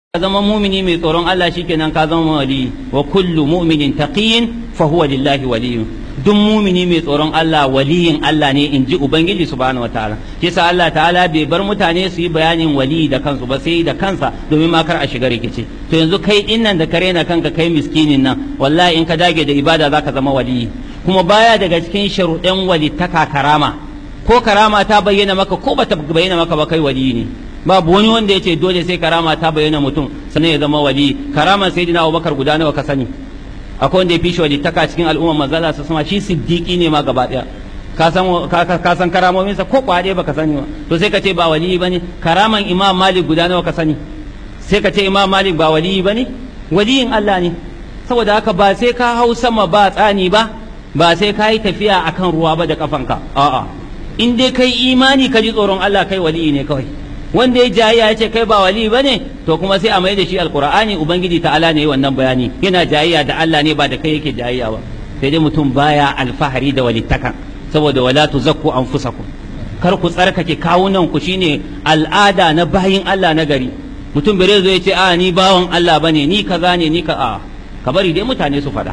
ka zama mumini mai tsoron Allah shikenan ka zama wali wa kullu mu'minin taqiyin fa huwa lillahi waliyun duk mumini mai tsoron Allah waliyin Allah ne in ji Ubangiji subhanahu wataala kisa Allah ta'ala bai bar mutane su yi bayanin wali da kansu ba sai da kansa domin ma kar a shiga rikici to yanzu kai din nan da ka rena kanka kai miskinin nan wallahi in ka dage da ibada zaka zama waliyi kuma baya daga cikin sharuɗan walittaka karama ko karama ta bayyana maka ko bata bayyana maka ba kai waliyi ne babu wani wanda ya ce dole sai karama ta bayyana mutum sannan ya zama wali karaman sayyidina Abubakar guda nawa ka sani akwai wanda ya fi shi walittaka cikin al'umma manzala su sama shi siddiqi ne ma gaba daya ka san ka san karamomin sa ko kwade baka sani ba to sai ka ce ba wali bane karaman imam malik guda nawa ka sani sai ka ce imam malik ba wali bane waliyin Allah ne saboda haka ba sai ka hau sama ba tsani ba ba sai ka yi tafiya akan ruwa ba da kafanka a'a in dai kai imani ka ji tsoron Allah kai waliyi ne kawai wanda ya jayayya ya ce kai ba wali ba ne to kuma sai a mai da shi alkur'ani ubangiji ta'ala ne wannan bayani yana jayayya da Allah ne ba da kai yake jayayya ba sai dai mutum baya alfahari da walittakan saboda wala tuzakku anfusakum kar ku tsarkake kawunan ku shine al'ada na bayin Allah na gari mutum bare zo ya ce a ni bawan Allah bane ni kaza ne ni ka a ka bari dai mutane su faɗa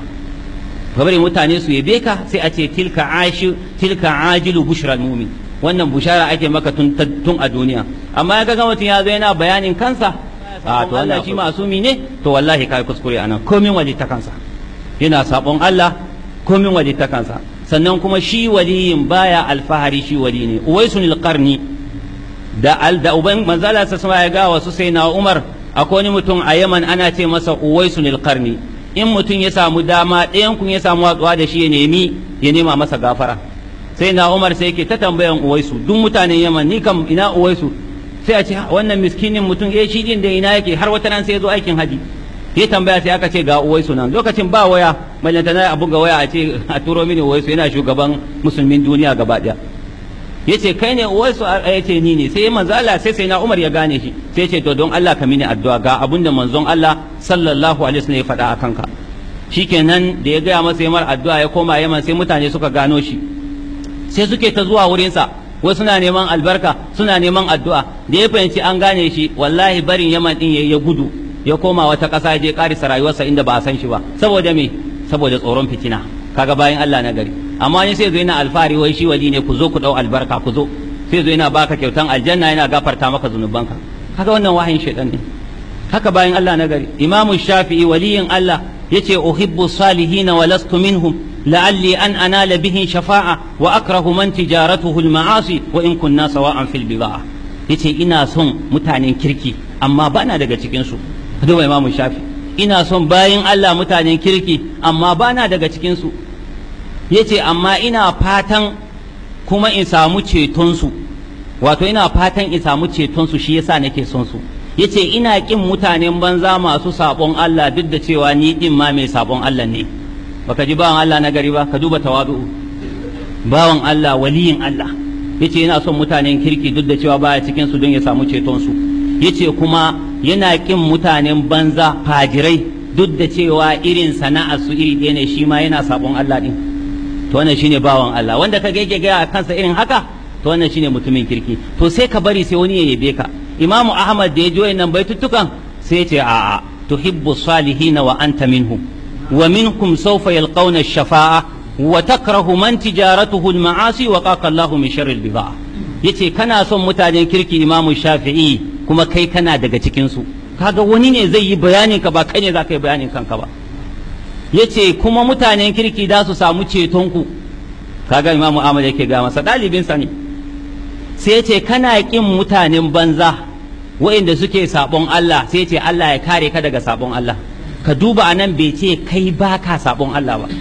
ka bari mutane su yabe ka sai a ce tilka ashi tilka ajilu bushral mu'min wannan bushara ake maka tun a duniya amma ya ga mutum ya zo yana bayanin kansa a to Allah shi masumi ne to wallahi kai kuskure anan komin waje ta kansa yana sabon Allah komin waje ta kansa sannan kuma shi waliyin baya alfahari shi wali ne uwaisun qarni da al da uban manzala sa sama ya ga wasu sai na Umar akwai wani mutum a Yaman ana ce masa uwaisun qarni in mutum ya samu dama ɗayan kun ya samu watsuwa da shi ya nemi ya nema masa gafara sai na umar sai ke ta tambayan uwaisu duk mutanen yaman ni kam ina uwaisu sai a ce wannan miskinin mutum eh shi din da ina yake har wata nan sai ya zo aikin haji ya tambaya sai aka ce ga uwaisu nan lokacin ba waya ballanta na abu ga waya a ce a turo mini uwaisu yana shugaban musulmin duniya gaba daya yace kai ne uwaisu ya ce ni ne sai manzo Allah sai sai na umar ya gane shi sai ya ce to don Allah ka mini addu'a ga abun da manzon Allah sallallahu alaihi wasallam ya faɗa a kanka shikenan da ya gaya masa yamar addu'a ya koma yaman sai mutane suka gano shi sai suke ta zuwa wurinsa wasu suna neman albarka suna neman addu'a da ya fahimci an gane shi wallahi barin yaman din ya gudu ya koma wata ƙasa ya je ƙarisa rayuwarsa inda ba a san shi ba saboda me saboda tsoron fitina kaga bayan Allah na gari amma ni sai zo yana alfahari wai shi wali ne ku zo ku dau albarka ku zo sai zo yana baka kyautan aljanna yana gafarta maka zunubanka kaga wannan wahayin shaitan ne haka bayan Allah na gari imamu shafi'i waliyin Allah yace uhibbu salihina wa lastu minhum لعلي أن أنال به شفاعة وأكره من تجارته المعاصي وإن كنا سواء في البضاعة yace ina son mutanen kirki amma bana daga cikinsu duba imamu shafi ina son bayin Allah mutanen kirki amma bana daga cikinsu yace amma ina fatan kuma in samu cetonsu wato ina fatan in samu cetonsu shi yasa nake son su yace ina kin mutanen banza masu sabon Allah duk da cewa ni din ma mai sabon Allah ne baka ji bawan Allah na gari ba ka duba tawadu'u bawan Allah waliyin Allah yace yana son mutanen kirki duk da cewa baya cikin su don ya samu ceton su yace kuma yana kin mutanen banza fajirai duk da cewa irin sana'ar su iri ɗaya ne shi ma yana sabon Allah din to wannan shine bawan Allah wanda ka yake ga kansa irin haka to wannan shine mutumin kirki to sai ka bari sai wani ya yabe ka imamu ahmad da ya ji wayannan baitutukan sai ya ce a'a tuhibbu salihina wa anta minhum ومنكم سوف يلقون الشفاعة وتكره من تجارته المعاصي وقاك الله من شر البضاعة yace kana son mutanen kirki imamu shafi'i kuma kai kana daga cikinsu kaga wani ne zai yi bayanin ka ba kai ne za ka yi bayanin kanka ba yace kuma mutanen kirki za su samu cetonku kaga imamu ahmad yake ga masa ɗalibinsa ne sai yace kana ƙin mutanen banza waɗanda suke sabon Allah sai yace Allah ya kare ka daga sabon Allah ka duba a nan bai ce kai ba ka sabon Allah ba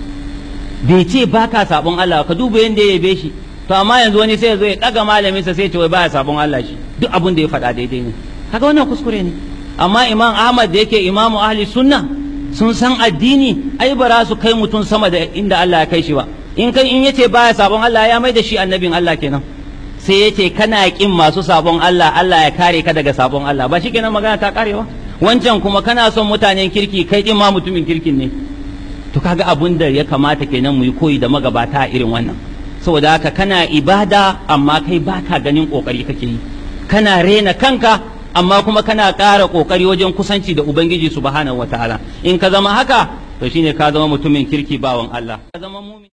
bai ce ba ka sabon Allah ka duba yadda ya yabe shi to amma yanzu wani sai ya zo ya ɗaga malaminsa sai ce wai baya sabon Allah shi duk abin da ya faɗa daidai ne kaga wannan kuskure ne amma imam Ahmad da yake imamu ahli sunna sun san addini ai ba za su kai mutum sama da inda Allah ya kai shi ba in kai in yace baya sabon Allah ya mai da shi annabin Allah kenan sai yace kana kin masu sabon Allah Allah ya kare ka daga sabon Allah ba shi kenan magana ta karewa wancan kuma kana son mutanen kirki kai din ma mutumin kirkin ne to kaga abun da ya kamata kenan mu yi koyi da magabata irin wannan saboda haka kana ibada amma kai baka ganin kokari kake yi kana rena kanka amma kuma kana ƙara ƙoƙari wajen kusanci da ubangiji subhanahu wataala in ka zama haka to shine ka zama mutumin kirki bawan Allah ka zama mumin